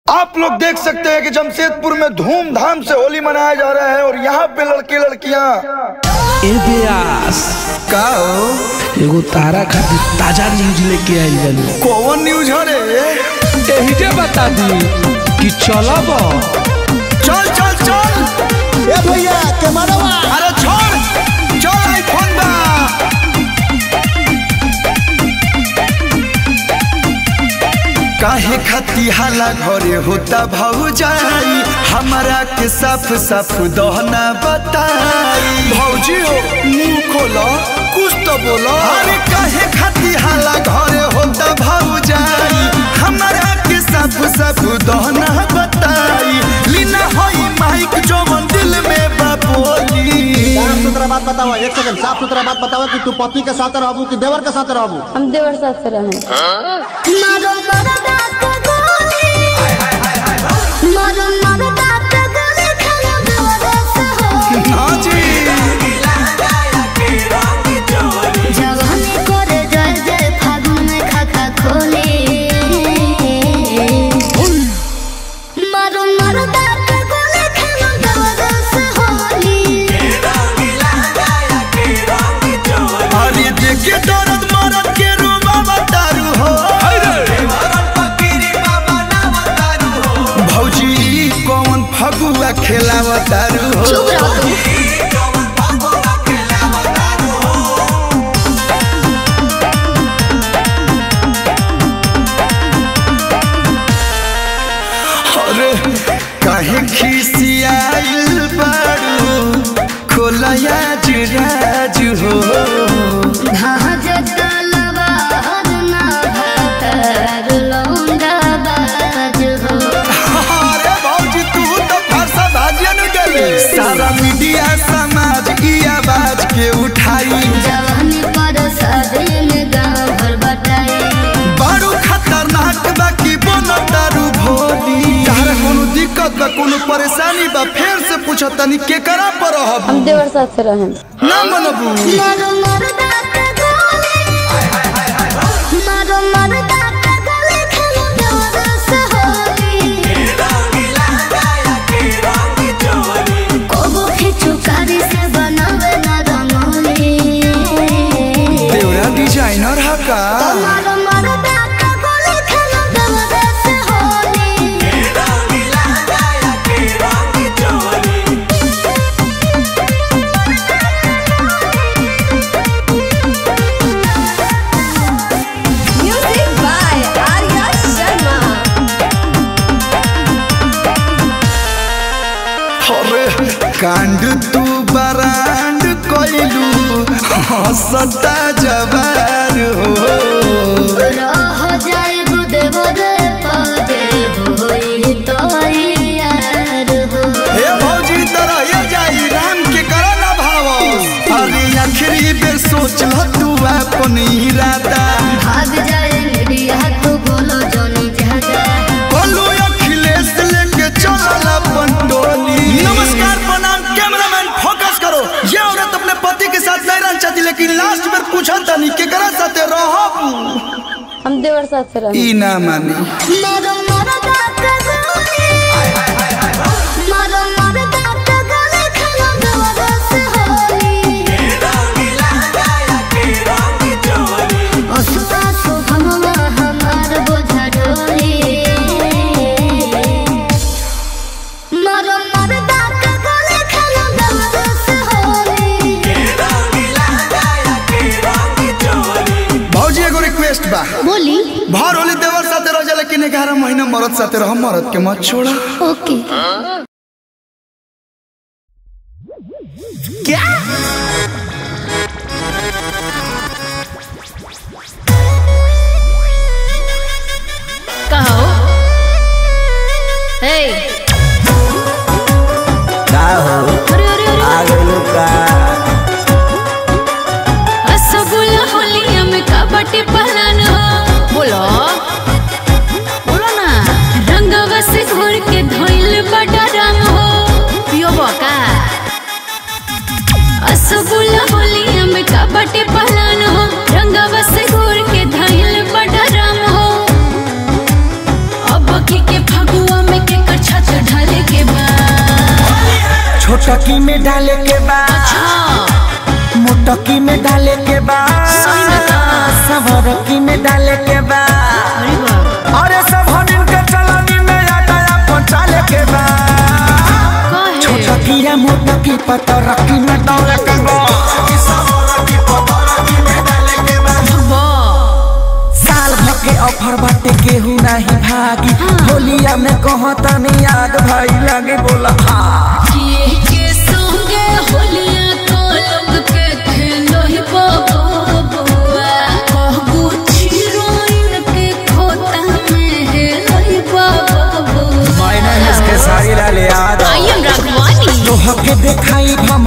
आप लोग देख सकते हैं कि जमशेदपुर में धूमधाम से होली मनाया जा रहा है और यहाँ पे लड़के लड़कियाँ ए ब्यास का हो? एगो तारा खातिर ताजा न्यूज लेके आई बानी कौन न्यूज हो रे एही जे बता दी कि चलब चल चल चल ए भैया कैमरा अरे छोड़ चल आईफोन बा काहे खती हाला घरे होता भौजाई हमारा के साफ साफ दहना बताई भौजी हो मुंह खोलो कुछ तो बोलो अरे काहे खती हाला घरे होता भौजाई हमारा के साफ साफ दहना बताई लीना होई माइक जो मन दिल में बापोली साफ सुथरा बात बताओ एक सेकंड साफ सुथरा बात बताओ कि तू पति के साथ रहबू कि देवर के साथ रहबू हम देवर साथ से रहे मारो मरदा के गोली मारो मरदा के गोली खाना देवर से हो हाँ जी जवानी करे जय जय फागुन में खाता खोले मारो मरदा के गोली खाना देवर से होली अरे देखे दर्द मरद के रूबा बतारू हो भौजी ई कौन फगुआ खेलावतारू हो चुप रहो तुम अरे काहे खिसियाइल बारू खोलया जुराज हो भाज तलवा हरना भातर लौंडा बाज हो अरे भौजी तू तो फरसा भाजियन गेले सारा मीडिया समाज की आवाज के उठाई जवानी पर शादी में गाँव भर बटाई बारू खतरनाक बा की बोनो दारू भोली तारा कोनो दिक्कत बा कोनो परेशानी बा फेर से पूछो तनी के करा पर रहब हम देवर साथ से रहे ना मनबू मारो मरदा के गोली मारो मरदा के गोली खेलो देवर से होली कोबो खिचू कारी से बनावे ना रंगोली देवरा डिजाइनर हा का मारो मरदा के गोली खेलो देवर से Holi Music by Arya Sharma. अरे कांड तू बरांड कोइलू हंसता जवार हो रह जाए देवर पदे होई तो यार हो हे भौजी तरह ये जाई राम के करा ना भाव अरे आखिरी बेर सोच ल तू अपन इरादा भाग जाए मीडिया तो बोलो जोनी ज्यादा बोलो अखिलेश लेके चलल अपन टोली नमस्कार प्रणाम कैमरामैन फोकस करो ये औरत अपने पति के साथ नहीं रहना चाहती लेकिन लास्ट में पूछा तनी केकरा साथे रहब हम देवर साथ से रहे ई ना मानी मारो मरदा के गोली मारो मरदा के गोली खाना देवर से होली असुआ सुभमवा हमार बोझा ढोली मारो मरदा के गोली खाना देवर से होली भौजी एगो रिक्वेस्ट बा बोली भर होली देवर साथे रह जा लेकिन ग्यारह महीना मरद साथे रह मरद के मत छोड़ा ओके कहो हे अरे अरे अरे रसगुल्ला होलिया में कबड्डी पहलन बोलो बोलो ना रंगवा से घोर के धोइल बड़ा रंग हो पियो बका रसगुल्ला छोटकी में डाले के बाद मोटकी में डाले के बाद सही में का? सबरकी में डाले के बाद अरे बाप अरे सब हनिन के चलनी में आटा पहुंचाले के बाद कहे छोटकी या मोटकी पतरकी में डाले के बाद बा साल भर के ऑफर बाटे केहू नहीं भागी होलिया में कहता नहीं याद भाई लगे बोला हाँ किए के संगे होलिया को लोग के खेलो ही बाबा बुआ कहबू चिरोइन के खोता में है लही बाबा बुआ मैंने इसके सारी लाले याद आई एम राघवानी तोह के देखाई हम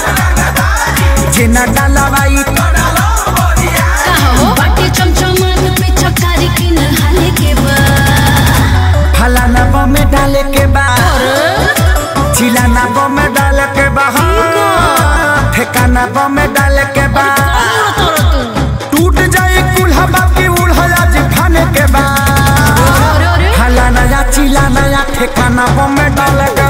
जेना डालवाई कहो बाटे चमचमान पे चकारी की नहाले के बाद फलाना बम में डाले के बाद चिलाना बम में डाले के बाद ठेकाना बम में डाले के बाद टूट जाए कुल्हा बाकी उड़हला जी फाने के बाद अरे अरे फलाना या चिलाना या ठेकाना बम में डाले के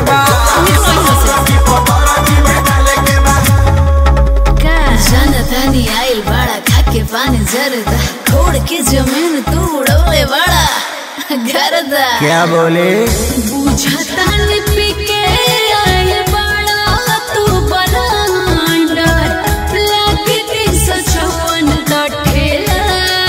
का जनतानी आइल बड़ा खाके पानी जरदा खोड़ के जमीन तू उड़ौले बड़ा गरदा क्या बोले बुझता नि पिके आइल बड़ा तू बलांडर लागे तीन सौ चौवन का ठेला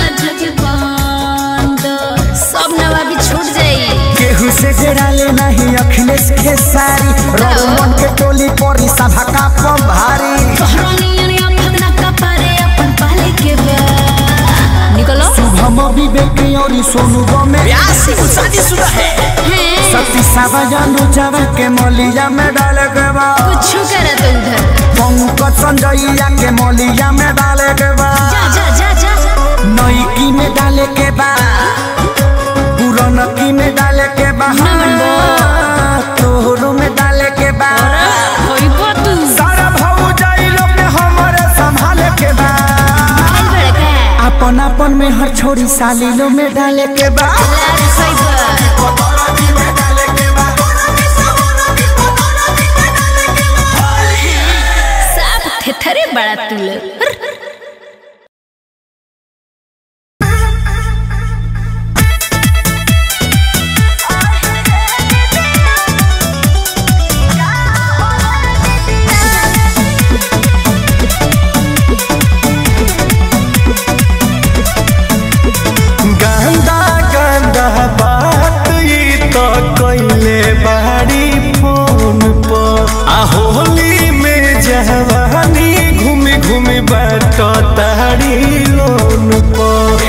जगबांडर सब नवाबी छूट जाई केहू से जड़ाले नहीं अखिलेश के सारी रोमन के टोली परी सभा का पम भारी तोहरानियन या फगना का पारे अपन पाले के बा निकलो हम विवेक और सोनू बमे शादी शुरू है हैं सती सावजानु जावा के मलिया में डाले के बा कुछ करा तो उधर पंकज संजयया के मलिया में डाले के बा जा जा जा जा नईकी में डाले के बा पुरनकी में डाले के बा तोहरो में डाले के बा होई बातू सारा भाऊ जाई लोग के हमरे संभाले के बा आई बड़का अपन अपन में हर छोरी साली लो में डाले के बा लाज सही बा साफ थेथरे बड़ा तू लोग गंदा गंदा बात ई तो कइले बाड़ी फोन पर आ होली में जवानी घूमी घूमी बाट ताड़ी लोन पर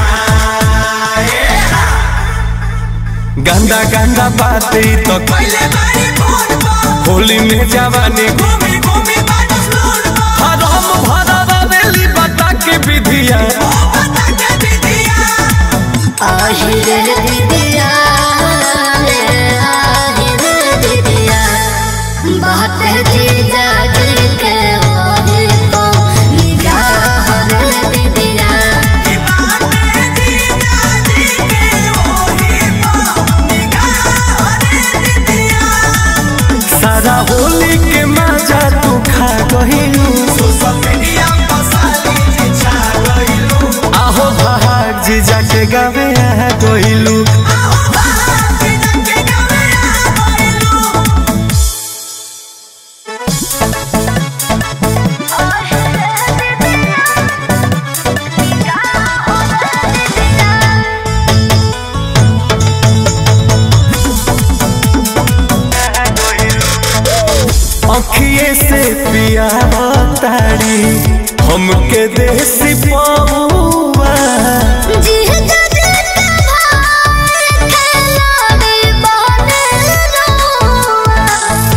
गंदा गंदा बात ई तो कइले बाड़ी फोन पर होली में जवानी घूमी घूमी बाट लोन पर हरम भरवा बेली बता के विधिया আহিরে দিদিয়া রে আহিরে দিদিয়া बात जीजा जी के ओहे को निगाह रे दिदिया सारा होली के मजा तू खा गहिलू आहो भाग जी जाके गावे आ गहिलू अखिए से पिया तारी हमके देसी पौआ जीजा जी के भाई खेलावे बने रोआ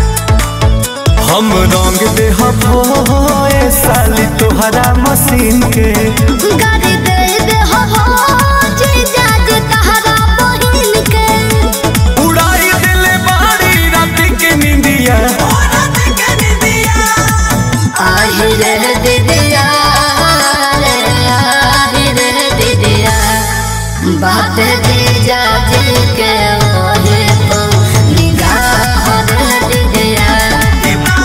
हम रंग दे होए साली तोहरा मशीन के गाड़ी दे दे हो हो जीजा जी तहरा बहिन के उड़ाई दिले बाड़ी रात के निंदिया আহিরে দিদিয়া রে আহিরে দিদিয়া बात जीजा जी के ओहे को निगाह रे दिदिया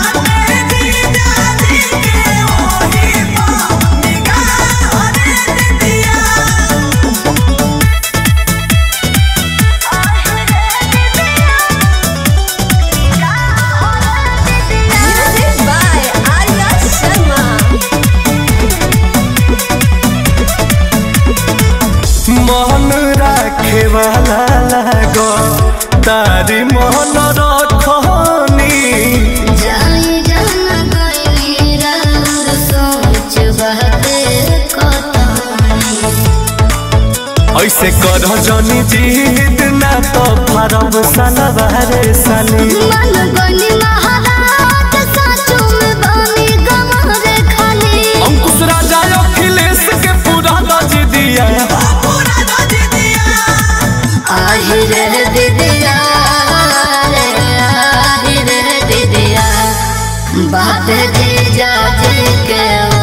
तारी मन रखनी जाई जाना गइली राउर सोच बहते कतनी ऐसे कर जनी जीत ना तो फरब सलवारे साली मन बनी महाराज साचो में बनी गमरे खाली अंकुश राजा अखिलेश के पूरा दज दिया आहि रे दिदिया रे आहि रे दिदिया बात जी जा जी के